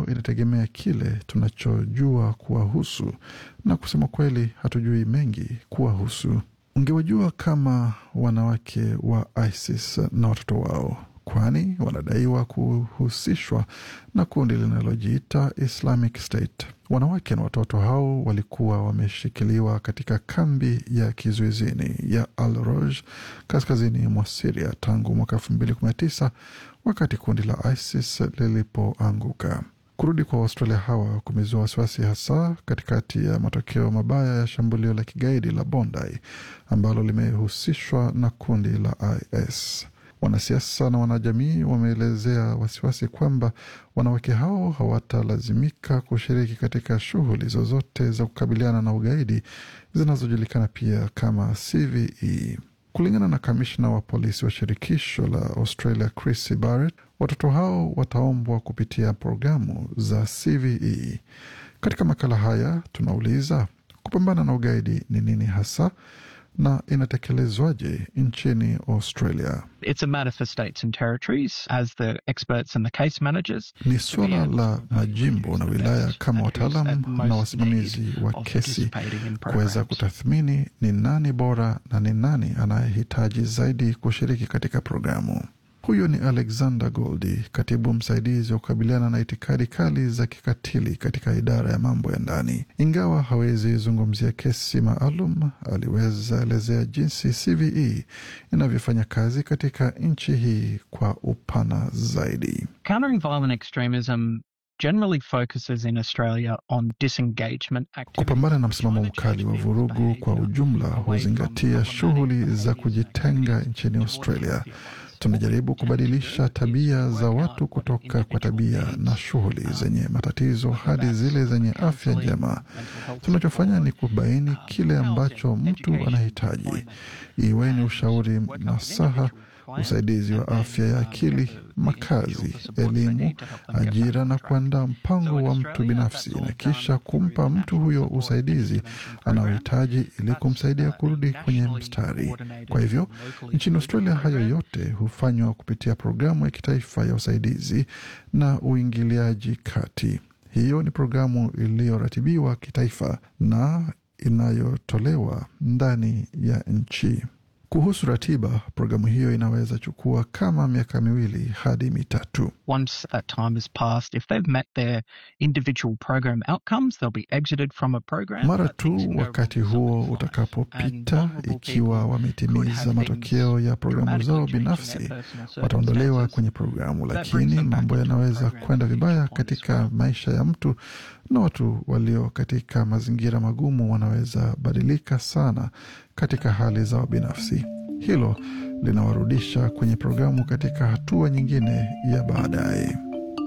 hiyo inategemea kile tunachojua kuwahusu, na kusema kweli, hatujui mengi kuwahusu. Ungewajua kama wanawake wa ISIS na watoto wao, kwani wanadaiwa kuhusishwa na kundi linalojiita Islamic State. Wanawake na watoto hao walikuwa wameshikiliwa katika kambi ya kizuizini ya Al Roj kaskazini mwa Siria tangu mwaka elfu mbili kumi na tisa wakati kundi la ISIS lilipoanguka. Kurudi kwa Waustralia hawa kumezua wasiwasi, hasa katikati ya matokeo mabaya ya shambulio la kigaidi la Bondi ambalo limehusishwa na kundi la IS. Wanasiasa na wanajamii wameelezea wasiwasi kwamba wanawake hao hawatalazimika kushiriki katika shughuli zozote za kukabiliana na ugaidi zinazojulikana pia kama CVE. Kulingana na kamishna wa polisi wa shirikisho la Australia Chris Barrett, watoto hao wataombwa kupitia programu za CVE. Katika makala haya tunauliza kupambana na ugaidi ni nini hasa na inatekelezwaje nchini Australia? It's a matter for states and territories as the experts and the case managers. Ni suala la majimbo na wilaya kama wataalam na wasimamizi wa kesi kuweza kutathmini ni nani bora na ni nani anayehitaji zaidi kushiriki katika programu. Huyo ni Alexander Goldi, katibu msaidizi wa kukabiliana na itikadi kali za kikatili katika idara ya mambo ya ndani. Ingawa hawezi zungumzia kesi maalum, aliweza elezea jinsi CVE inavyofanya kazi katika nchi hii kwa upana zaidi. Countering violent extremism generally focuses in Australia on disengagement activities. Kupambana na msimamo mkali wa vurugu kwa ujumla huzingatia shughuli za kujitenga nchini Australia. Tunajaribu kubadilisha tabia za watu kutoka kwa tabia na shughuli zenye matatizo hadi zile zenye afya njema. Tunachofanya ni kubaini kile ambacho mtu anahitaji, iwe ni ushauri, nasaha, usaidizi wa afya ya akili, makazi, elimu, ajira na kuandaa mpango wa mtu binafsi na kisha kumpa mtu huyo usaidizi anaohitaji ili kumsaidia kurudi kwenye mstari. Kwa hivyo nchini Australia hayo yote hufanywa kupitia programu ya kitaifa ya usaidizi na uingiliaji kati. Hiyo ni programu iliyoratibiwa kitaifa na inayotolewa ndani ya nchi. Kuhusu ratiba, programu hiyo inaweza chukua kama miaka miwili hadi mitatu. Once that time has passed, if they've met their individual program outcomes, they'll be exited from a program. Mara But things tu can go wakati wrong huo sometimes. And utakapopita, vulnerable ikiwa people could wametimiza have matokeo things ya programu dramatically zao change in their binafsi, personal wataondolewa circumstances. kwenye programu, That brings lakini them back mambo into the yanaweza program kwenda at each vibaya point as katika well. maisha ya mtu, na watu walio katika mazingira magumu wanaweza badilika sana katika hali zao binafsi. Hilo linawarudisha kwenye programu katika hatua nyingine ya baadaye.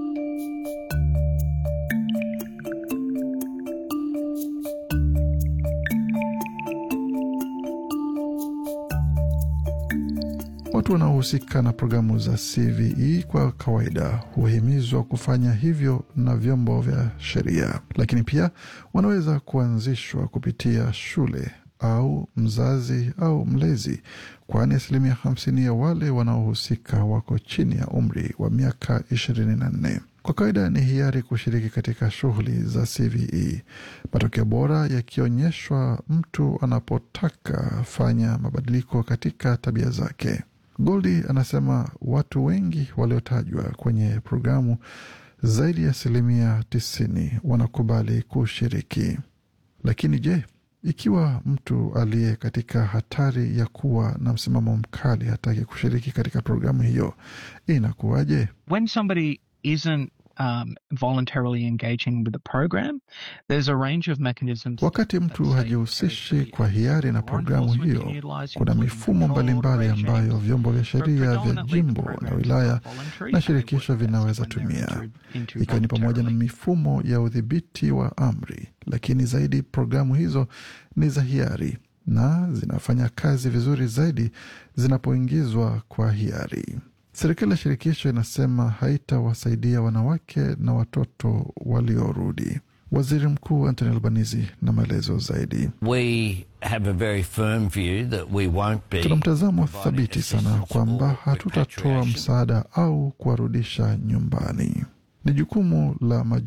Watu wanaohusika na programu za CVE kwa kawaida huhimizwa kufanya hivyo na vyombo vya sheria, lakini pia wanaweza kuanzishwa kupitia shule au mzazi au mlezi, kwani asilimia hamsini ya wale wanaohusika wako chini ya umri wa miaka ishirini na nne. Kwa kawaida ni hiari kushiriki katika shughuli za CVE, matokeo bora yakionyeshwa mtu anapotaka fanya mabadiliko katika tabia zake. Goldi anasema watu wengi waliotajwa kwenye programu, zaidi ya asilimia tisini wanakubali kushiriki. Lakini je, ikiwa mtu aliye katika hatari ya kuwa na msimamo mkali hataki kushiriki katika programu hiyo, inakuwaje? When somebody isn't um, voluntarily engaging with the program, there's a range of mechanisms. Wakati mtu hajihusishi kwa hiari na programu hiyo, kuna mifumo mbalimbali ambayo vyombo vya sheria vya jimbo na wilaya na shirikisho vinaweza tumia, ikiwa ni pamoja na mifumo ya udhibiti wa amri. Lakini zaidi, programu hizo ni za hiari na zinafanya kazi vizuri zaidi zinapoingizwa kwa hiari. Serikali ya shirikisho inasema haitawasaidia wanawake na watoto waliorudi. Waziri Mkuu Anthony Albanese na maelezo zaidi. We have a very firm view that we won't be Tuna mtazamo providing thabiti sana assistance kwamba or hatutatoa repatriation. msaada au kuwarudisha nyumbani. Ni jukumu la